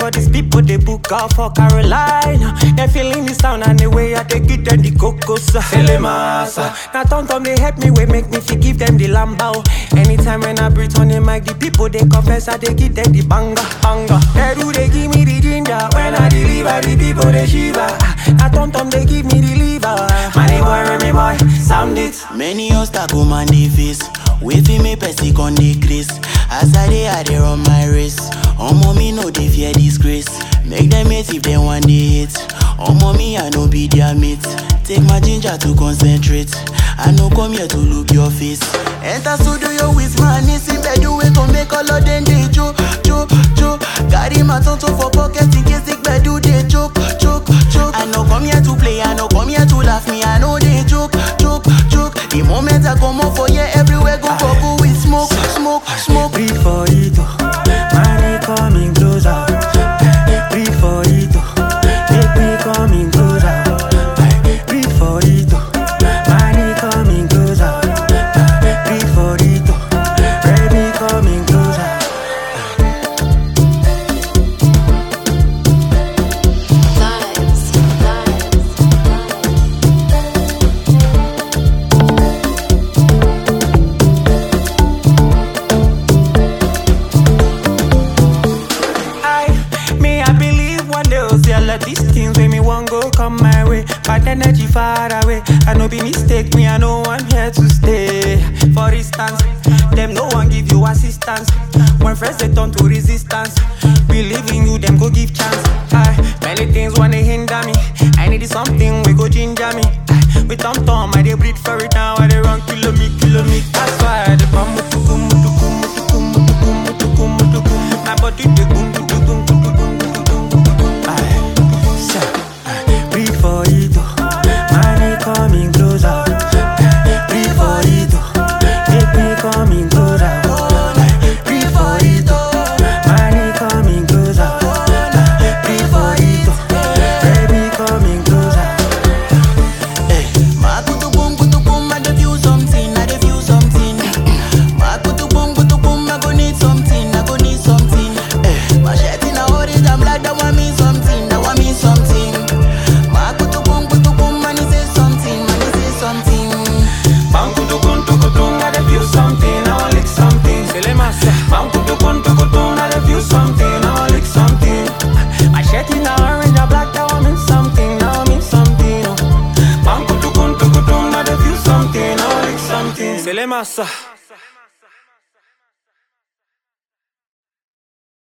all these people they book out for Carolina. They feeling the sound and the way I they give them the cocos. Felemasa. Now Tom Tom they help me, we make me feel give them the lambao. Anytime when I breathe on the mic, the people they confess I they give them the banga, banga. They do they give me the ginger when I deliver the people they shiver. Now Tom Tom they give me the liver. Money boy, Remy boy, sound it. Many obstacles man dey face, wey fit make person con decrease. As I dey, I dey run my race. Omo me no dey fear disgrace. Make them hate if they want dey hate. Omo me I no be their mate. Take my ginger to concentrate. I no come here to look your face. Enter studio with my niece in bed, way to make all of them dey jo jo jo. Carry my tonto for pocket in case the bed do dey choke choke choke. I no come here to play, I no come here to laugh me. I know they joke joke joke. The moment I come out for here, everywhere go bubble with smoke smoke smoke. Breathe for it, oh. money coming closer. Breathe for it, oh. make me coming closer. Breathe for it, oh. money coming closer. Breathe for it, oh. baby coming closer. Vibes, vibes. I, me, I believe one day I'll see all of these things when me one go come my way. But energy far away. I no be mistake, me, I know I'm here to stay. For instance, them no one give you assistance. When friends they turn to resistance. Believe in you, them go give chance. I, many things wanna hinder me. I need something we go ginger me. I, with tom tom, I they breathe for it now. I they run kilo me, kilo me. That's why I dey bum mutuku, mutuku, mutuku, mutuku, mutuku, mutuku. My body dey boom, boom, boom, boom, boom, boom, boom, boom, boom, boom. Aye, sha, aye. Breathe for it, oh. money coming closer. Breathe for it, oh. make me coming closer. Aye, Breathe for it, oh. money coming closer. Aye, Breathe for it, oh. baby coming closer. Hey, my kutu boom kutu boom, I dey feel something, I dey feel something. My kutu boom kutu boom, I go need something, I go need something. Hey, my shirt in a orange and black, that want me something, that want me something. My kutu boom kutu boom, man, he say something, man, he say something. Bang kutu kun tu kutu, I dey feel something, I want lick something. Selemasa. Bang kutu kun tu kutu, I dey feel something, I want lick something. My shirt in a orange and black, that want me something, that want me something. oh. Bang kutu kun tu kutu, I dey feel something, I want lick something. Selemasa.